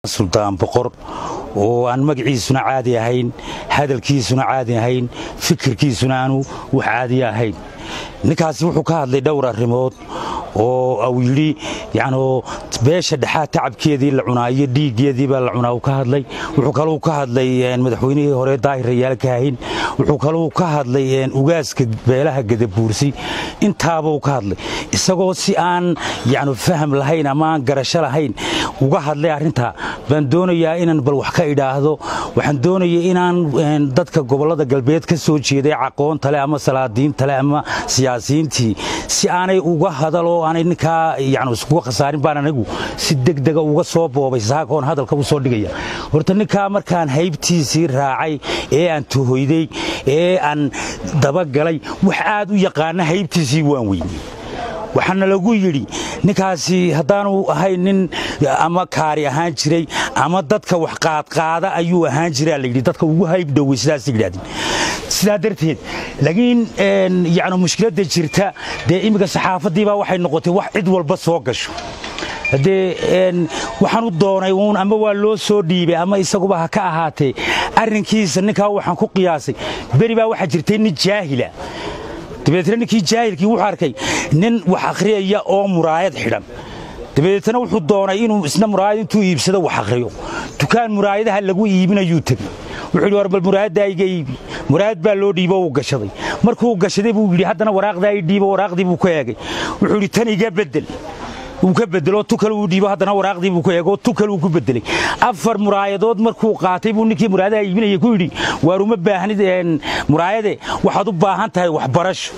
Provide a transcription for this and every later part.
suldaan boqor oo aan magaciisuna caadi ahayn hadalkiisuna caadi ahayn fikirkiisuna aanu wax caadi ahayn ninkaasi wuxuu ka hadlay dhowr arrimood oo uu yidhi yacnuu beesha dhexaa tacabkeedii la cunaa iyo dhiiggeedii baa la cunaa uu ka hadlay wuxuu kaluu ka hadlay madaxweynihii hore daahir rayaal kaahin wuxuu kaluu ka hadlay ugaaska beelaha gadabuursi intaabuu ka hadlay isagoo si aan yacnu faham lahayn ama aan garasho lahayn uga hadlay arrintaa baan doonayaa inaan bal wax ka idhaahdo waxaan doonaya inaan dadka gobollada galbeed ka soo jeeday caqoonta leh ama salaadiinta leh ama siyaasiyiintii si aanay uga hadaloo aanay ninkaa yani iskuga khasaarin baan anigu si degdega uga soo boobay saakoon hadalka u soo dhigaya horta ninkaa markaan haybtiisii raacay ee aan tuhoyday ee aan dabagalay wax aad u yaqaana haybtiisii waan weyney waxaana lagu yidhi ninkaasi haddaanu ahayn nin ama kaari ahaan jiray ama dadka wax qaadqaada ayuu ahaan jiraa layidhi dadka ugu hayb dhowey sidaas yidhahdeen sidaa darteed laakiin yani mushkiladda jirta dee imminka saxaafaddiibaa waxay noqotay wax cid walba soo gasho haddee waxaan u doonay uun ama waa loo soo dhiibay ama isaguba ha ka ahaatee arrinkiisa ninkaa waxaan ku qiyaasay beri baa waxaa jirtay nin jaahila dabeetna ninkii jaahilkii wuxuu arkay nin wax akhriyaya oo muraayad xidhan dabeetna wuxuu doonay inuu isna muraayad intuu iibsado wax akhriyo dukaan muraayadaha lagu iibinayuu tegey wuxuu yidhi war bal muraayaddaa iga iibi muraayad baa loo dhiibo uu gashaday markuu gashaday buu yidhi haddana waraaqdaa i dhiibo waraaqdii buu ka eegay wuxuu yidhi tan iga beddel wuu ka bedelo tu kale uu dhiibo haddana waraaqdii buu ku eego tu kale uu ku bedelay afar muraayadood markuu qaatay buu ninkii muraayadaha iibinaya ku yidhi waar uma baahnid muraayade waxaad u baahan tahay waxbarasho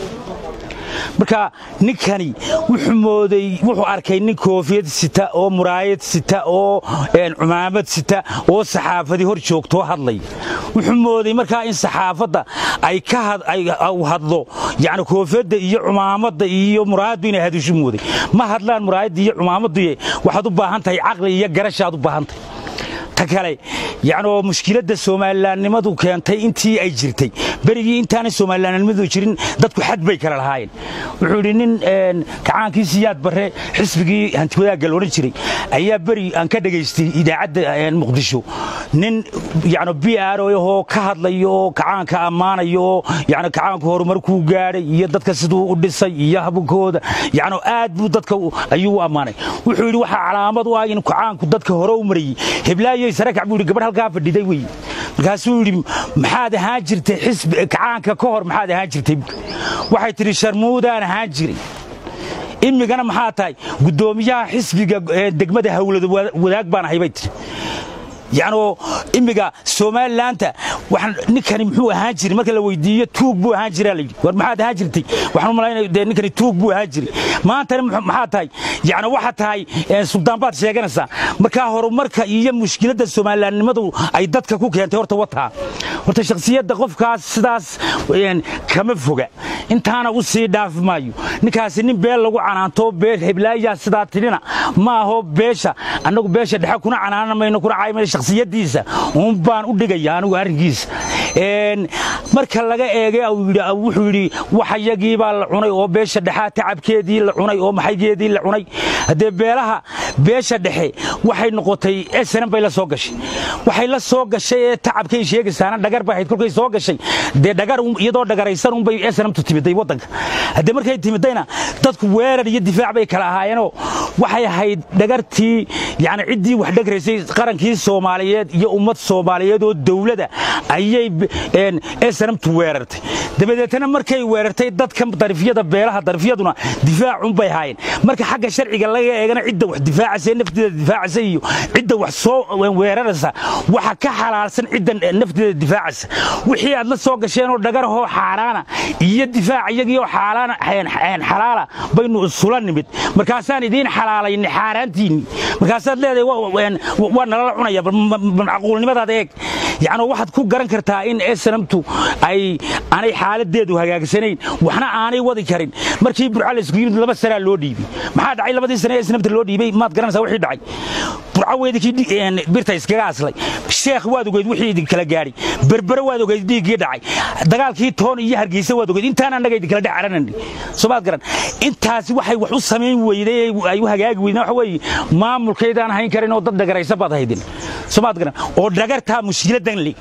marka ninkani wuxuu mooday wuxuu arkay nin koofiyad sita oo muraayad sita oo cumaamad sita oo saxaafadii hor joogtoo hadlaya wuxuu mooday markaa in saxaafadda ay ka hadlo yani koofiyadda iyo cumaamadda iyo muraayaddu inay hadishu mooday ma hadlaan muraayadda iyo cumaamadduye waxaad u baahan tahay caqli iyo garashaad u baahan tahay ta kale yacnoo mushkiladda soomalilaannimadu keentay intii ay jirtay berigii intaanay soomalilaannimadu jirin dadku xad bay kala lahaayeen wuxuu yidhi nin kacaankii siyaad barre xisbigii hantiwadaagga la odhan jiray ayaa beri aan ka dhegaystay idaacadda muqdisho nin yacno b r ahoo ka hadlayo oo kacaanka ammaanayo oo yacno kacaanku horumarkuu gaadhay iyo dadka siduu u dhisay iyo habkooda yacno aad buu dadka ayuu u ammaanay wuxuu yidhi waxaa calaamad u ah in kacaanku dadka hore u marayey heblaayo sarakac buu yidhi gabadh halkaa fadhiday wey markaasuu yidhi maxaad ahaan jirtay xisbi kacaanka ka hor maxaad ahaan jirtay waxay tidhi sharmuudaan ahaan jiray imigana maxaa tahay guddoomiyaha xisbiga degmada hawlada wadaag baan ahay bay tidhi yacnoo immiga somalilaanta ninkani muxuu ahaan jiray marka la weydiiyo tuug buu ahaan jiraa layidhi war maxaad ahaan jirtay waxaan u malaynaya dee ninkani tuug buu ahaan jiray maantana maxaa tahay yacni waxa tahay suldaan baad sheeganaysaa markaa horumarka iyo mushkiladda somalilaannimadu ay dadka ku keentay horta wataa horta shakhsiyadda qofkaas sidaas kama foga intaana u sii dhaafi maayo ninkaasi nin beel lagu canaanto beel heblaayaa sidaa tidhina ma aho beesha annagu beesha dhexe kuna canaana mayno kuna caayimayno shakhsiyaddiisa uun baan u dhigaya anigu arrinkiisa marka laga eegay wuxuu yidhi waxayagii baa la cunay oo beesha dhexaa tacabkeedii la cunay oo maxaygeedii la cunay haddee beelaha beesha dhexe waxay noqotay snm bay la soo gashay waxay la soo gashay ee tacabkay sheegaysaana dhagar bay ahayd kolkay soo gashay dee dhagar iyadoo dhagaraysan unbay snmtu timiday waddanka haddee markay timidayna dadku weerar iyo difaac bay kala ahaayeenoo waxay ahayd dhagartii yani ciddii wax dhagraysay qarankii soomaaliyeed iyo ummad soomaaliyeed oo dowlada ayay snmtu weerartay dabadeetna markay weerartay dadka darifyada beelaha darifyaduna difaacunbay ahaayeen marka xagga sharciga laga eegana cidda wax difaacaysa nafteeda difaacaysa iyo cidda wax soo weeraraysa waxa ka xalaalsan cidda nafteeda difaacaysa wixii aad la soo gasheenoo dhagarahoo xaaraana iyo difaac iyagiioo xalaala baynu isula nimid markaasaan idiin xalaalaynay xaaraantiinni markaasaad leedahay waa nalala cunaya macquulnimadaada eeg yacni waxaad ku garan kartaa in snamtu ay aanay xaaladeedu hagaagsanayn waxna aanay wadi karin markii burca la isku yimid laba sanaa loo dhiibay maxaa dhacay labadii sane ee snamta loo dhiibay maad garanaysaa wixii dhacay burca weydikii birta iskaga aslay sheekh waad ogeyd wixii idin kala gaadhay berbere waad ogeyd dhiiggii dhacay dagaalkii toon iyo hargeysa waad ogeyd intaan annaga idin kala dhacaranani soomaad garan intaasi waxay wax u samayn weyday ay u hagaagi weydeen waxa weeye maamulkaydaan hayn karin oo dad dhagaraysa baad haydin soomaad garan oo dhagartaa mushkiladan le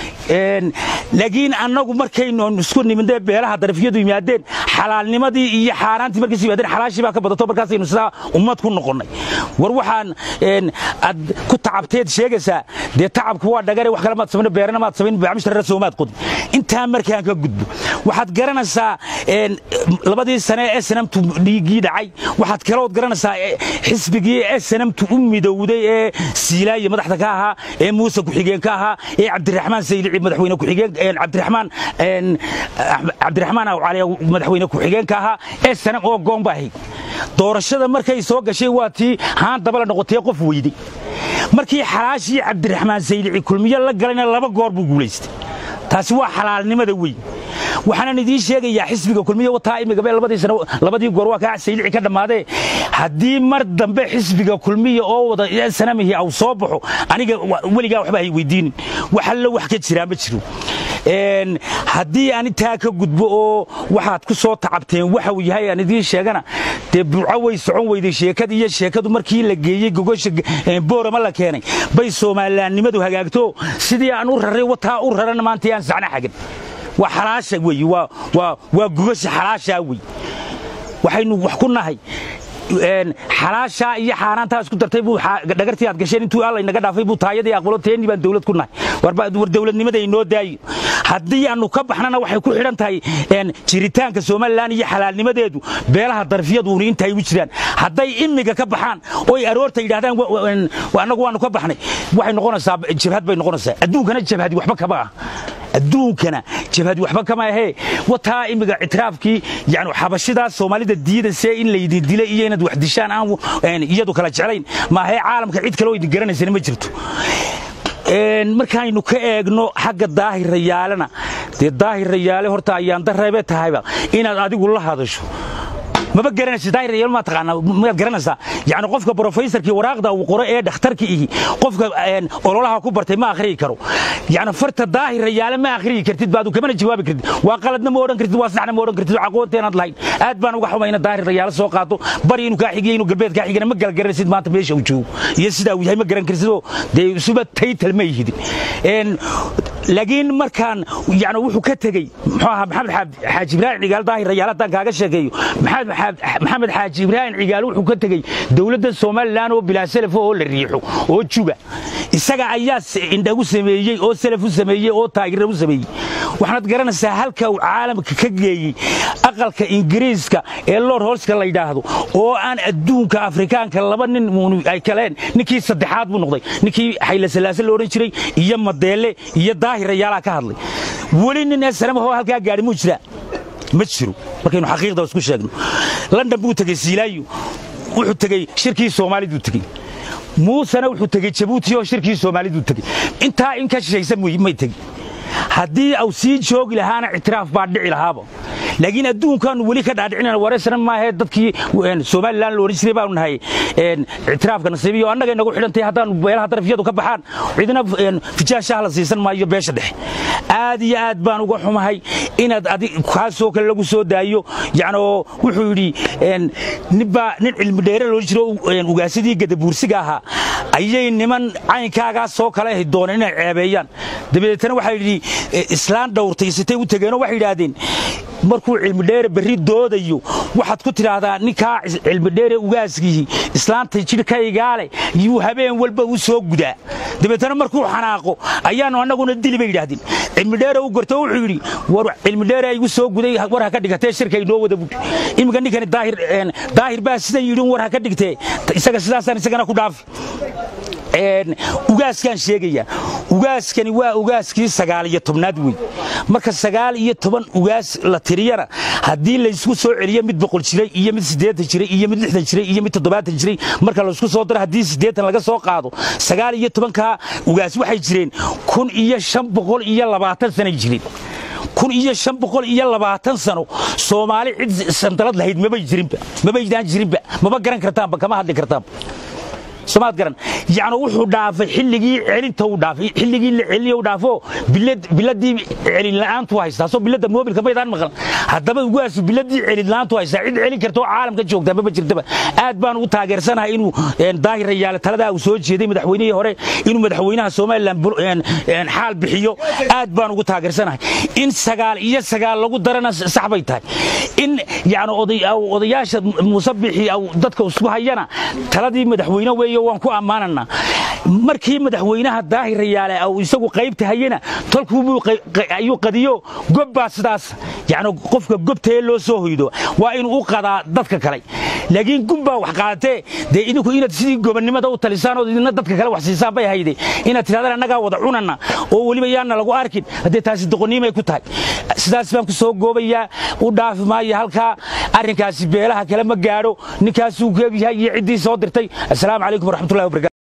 laakiin annagu markaynu isku nimidee beelaha darafiyadu yimaadeen xalaalnimadii iyo xaaraantii markiisu yimaadeen xalaashii baa ka badato markaasaynu sidaa ummad ku noqonnay war waxaan aad ku tacabteed sheegaysaa dee tacabku waa dhagare wax kale maad samayn beerana maad samayn baamishtarra soomaad qodin intaa markaan ka gudbo waxaad garanaysaa labadii sane ee snamtu dhiiggii dhacay waxaad kalood garanaysaa xisbigii ee snamtu u midowday ee siilaaye madaxda ka ahaa ee muuse ku-xigeen ka ahaa ee cabdiraxmaan saylici madaxweyne ku-xigeen cabdiraxmaan cabdiraxmaan awcali madaxweyne ku-xigeenka ahaa ee sanam oo goon baa ahayd doorashada markay soo gashay waa tii haan dabala noqotee qof weyday markii xalaashii cabdiraxmaan saylici kulmiyo la galayna laba goor buu guulaystay taasi waa xalaalnimada weyn waxaanan idiin sheegayaa xisbiga kulmiye wataa imigaba labadii sano labadii goor waa kaa saylici ka dhammaadee haddii mar dambe xisbiga kulmiya oo wada sanamihii aw soo baxo aniga weligaa waxba hay weydiinin wax allo wax ka jiraa ma jiro haddii aan intaa ka gudbo oo waxaad ku soo tacabteen waxa uu yahay aan idiin sheegana dee burco way socon weyday sheekadii iyo sheekadu markii la geeyey gogosha boorama la keenay bay soomalilaannimadu hagaagto sidii aan u raray wataa u rarana maanta aan sacna xagan waa xalaasha weeye waa gogosha xalaashaa wey waxaynu wax ku nahay xalaashaa iyo xaaraantaa isku dartay buu dhagartii aad gasheen intuu alla inaga dhaafay buu taayadii aqbalo teennii baan dawlad ku nahay war dawladnimada inoo daayo haddii aanu ka baxnana waxay ku xidhan tahay jiritaanka somalilan iyo xalaalnimadeedu beelaha darfiyaduni inta ay u jiraan hadday imiga ka baxaan oy aroorta yidhahdaan annagu waanu ka baxnay waxay noqonaysaa jabhad bay noqonaysaa adduunkana jabhadi waxba kama ah adduunkana jabhadi waxba kama ahee wataa imiga ictiraafkii yani xabashidaas soomaalida diidasee in laydin dilay iyo inaad wax dishaan aan iyadu kala jeclayn maahee caalamka cid kale oo idin garanaysana ma jirto markaaynu ka eegno xagga daahir rayaalena dee daahir rayaale horta ayaan dareebe tahayba inaad adigu la hadasho maba garanaysa daahir rayaal ma taqaanaa maad garanaysaa yacni qofka professorkii waraaqda uu qoro ee dhakhtarka ihi qofka ololaha ku bartay ma akhriyi karo yacni farta daahir rayaale ma akhriyi kartid baadu kamana jawaabi kartid waa qaladna ma odhan kartid waa saxna ma odhan kartid aqoonteenaad lahayn aad baan uga xumayna daahir rayaale soo qaado bari inuu kaa xigiyo inuu galbeed kaa xigana ma gala garanaysid maanta meesha uu joogo iyo sidaa uu yahay ma garan kartidoo dee isuba taytal ma yihidin laakiin markaan yani wuxuu ka tegey muxuu ahaa maxamed xaaji ibraahim cigaal daahir rayaale haddaan kaaga sheekeeyo maxamed xaaji ibraahim cigaal wuxuu ka tegey dowladda somalilan oo bilaa selaf oo la riixo oo juga isaga ayaa indhagu sameeyey oo selaf u sameeyey oo taageera u sameeyey waxaad garanaysaa halka uu caalamka ka geeyey aqalka ingiriiska ee lord holska la yidhaahdo oo aan adduunka afrikaanka laba nin ay kaleen ninkii saddexaad buu noqday ninkii xayla salaase la odhan jiray iyo madeele iyo daahir rayaalaha ka hadlay weli nin ee sanamahoo halkaa gaadhi muu jiraa ma jiro markaynu xaqiiqda isku sheegno london buu tegey siilaayo wuxuu tegey shirkii soomaaliduu tegey muusena wuxuu tegey jabuuti oo shirkii soomaaliduu tegey intaa in ka shishaysa may tegin haddii au sii joogi lahaana ictiraaf baa dhici lahaaba laakiin adduunkaanu weli ka dhaadhicinana wareysana maahee dadkii somalilan la odhan jiray baanu nahay ictiraafka nasiibiyo annaga inagu xidhantay haddaanu beelaha darafyadu ka baxaan cidina fijaashaha la siisan maayo beesha dhexe aad iyo aad baan uga xumahay inaad kaasoo kale lagu soo daayo yacnoo wuxuu yidhi ninbaa nin cilmi dheere loodhan jiro ugaasidii gadabuursiga ahaa ayay niman caynkaagaa soo kale ahi dooneen inay ceebeeyaan dabadeetana waxaa yidhi islaan dhowrtaysatay u tegeenoo waxay yidhaahdeen markuu cilmidheere berri doodayo waxaad ku tidhaahdaa ninkaa cilmidheere ugaaskiihi islaanta jidhkaygaale yuu habeen walba u soo gudaa dabeetana markuu xanaaqo ayaannu annaguna dili bay yidhaahdeen cilmidheere u gorto wuxuu yidhi war cilmidheere igu soo guday war ha ka dhigatee shirka inoo wada bud iminka ninkani daahir baa sidan yidhi war ha ka dhigtee isaga sidaasaan isagana ku dhaafi ugaaskaan sheegaya ugaaskani waa ugaaskii sagaal iyo tobnaad wey marka sagaal iyo toban ugaas la tiriyana haddii laysku soo celiyo mid boqol jiray iyo mid siddeetan jiray iyo mid lixdan jiray iyo mid toddobaatan jiray marka laysku soo daro haddii siddeetan laga soo qaado sagaal iyo tobankaa ugaas waxay jireen kun iyo shan boqol iyo labaatan sanay jirin kun iyo shan boqol iyo labaatan sano soomaali cid sandalad lahayd mabay jirinba mabaydaan jirinba maba garan kartaanba kama hadli kartaanba somaad garan yacni wuxuu dhaafay xilligii celinta uu dhaafay xilligii la celiyo uu dhaafo bilad biladii celin la'aantu haystaa soo bilada moobilka maydaan maqan haddaba ugaasu biladii celin la'aantu haystaa cid celin karta oo caalamka joogtaa maba jirtaba aad baan ugu taageersanahay inuu daahir rayaale taladaa uu soo jeeday madaxweynihii hore inuu madaxweynaha somalilan xaal bixiyo aad baan ugu taageersanahay in sagaal iyo sagaal lagu darana sax bay tahay in yacni odayaasha muuse bixi dadka isku hayana taladii madaxweyne weeye waan ku ammaananaa markii madaxweynaha daahir rayaale uu isagu qaybta hayena tolkuubuu ayuu qadiyo gobbaa sidaas yacni qofka gobtaee loo soo hoydo waa inuu u qadaa dadka kale laakiin gunbaa wax qaadatee dee idinku inaad sidii gobonnimada u talisaan oo idina dadka kale wax siisaan bay hayde inaad tidhahdaan annagaa wada cunana oo weliba yaana lagu arkin haddee taasi doqonniimay ku tahay sidaas baan ku soo goobayaa u dhaafi maayo halkaa arrinkaasi beelaha kale ma gaadho ninkaasuu keegyahay iyo ciddii soo dirtay assalaamu calaykum waraxmatullahi wabarakatu